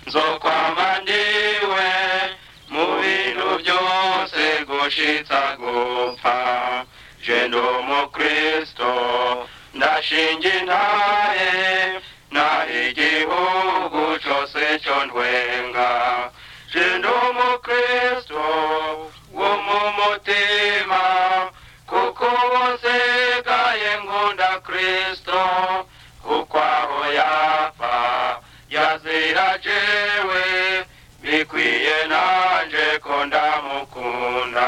nzokwama ndiwe mu bintu byose gushitsa gupfa je ndi umukristo ndashinga intahe naho igihugu cose co ntwenga je ndi umukristo wo mu mutima kuko wose gaye nkunda kristo kuko aho yapfa yazira jewe bikwiye nanje ko ndamukunda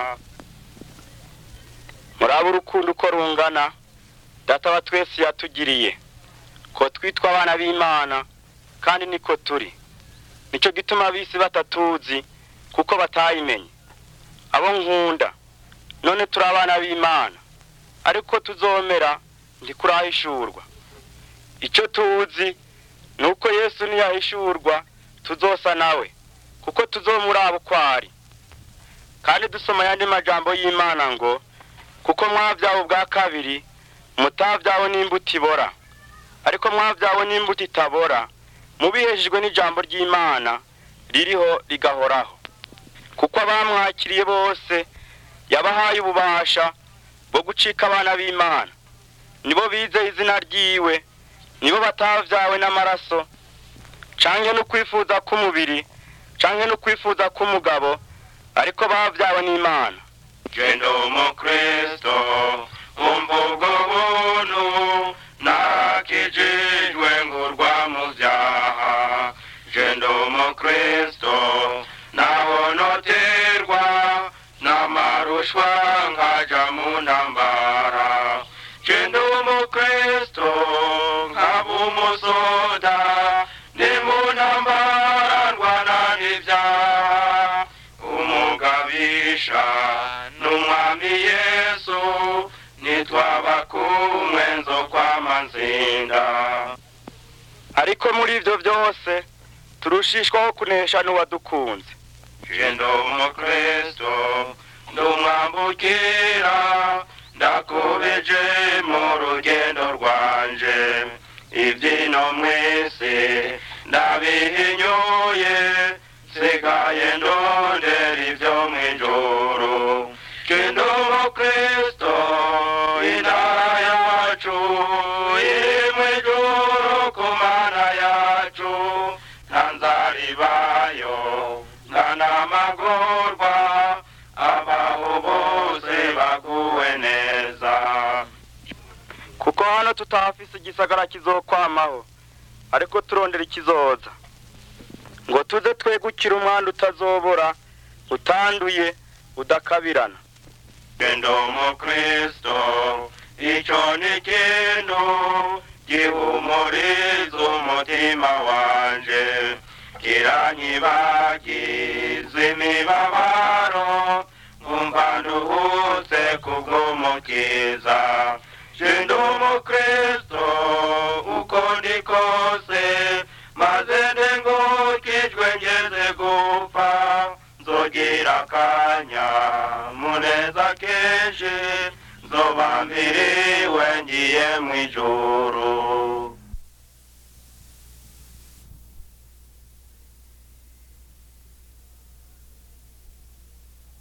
muraba urukundo uko rungana data wa twese yatugiriye ko twitwa abana b'imana kandi niko turi nicyo gituma abisi batatuzi kuko batayimenye abo nkunda none turi abana b'imana ariko tuzomera ntikurahishurwa icyo tuzi ni uko yesu niyahishurwa tuzosa nawe kuko tuzomuraba uko ari kandi dusoma ayandi majambo y'imana ngo kuko mwabyawe ubwa kabiri mutabyawe n'imbuto ibora ariko mwabyawe n'imbuto itabora mubihejejwe n'ijambo ry'imana ririho rigahoraho kuko abamwakiriye bose yabahaye ububasha bwo gucika abana b'imana nibo bizeye izina ryiwe nibo batavyawe n'amaraso canke no kwifuza k'umubiri canke no kwifuza k'umugabo ariko bavyawe n'imana je ndi umukristo umva ubwo buntu nakijijwe ngurwa mu vyaha je ndi umukristo naho noterwa n'amarushwa nkaja mu ntambara je ndi umukristo nkaba umusoda ndi mu ntambara ndwana n'ivyaha umugabisha n'umwami yesu nitwaba kumwe nzo kwama nzinda ariko muri ivyo vyose turushishwaho kunesha n'uwadukunze je ndi umukristo ndumwambukira ndakubeje mu rugendo rwanje ibyino mwese ndabihinyuye sigaye ndondera ibyo mw'ijuru je ndi umukristo intara yacu iri mw'ijuru ku mana yacu nta nzaribayo nta n'amagorwa abaho bose baguwe neza kuko hano tutahafise igisagara kizokwamaho ariko turondera ikizoza ngo tuze twegukira umwanda utazobora utanduye udakabirana genda umukristo icyo ni ikintu gihumuriza umutima wanje kiranyibagiza imibabaro nkumva nduhutse kubw'umukiza genda umukristo uko ndi kose maze ndengukijwe ngeze gupfa nzogira akanya muneza kenshi nzoba mbiriwe ngiye mu ijuru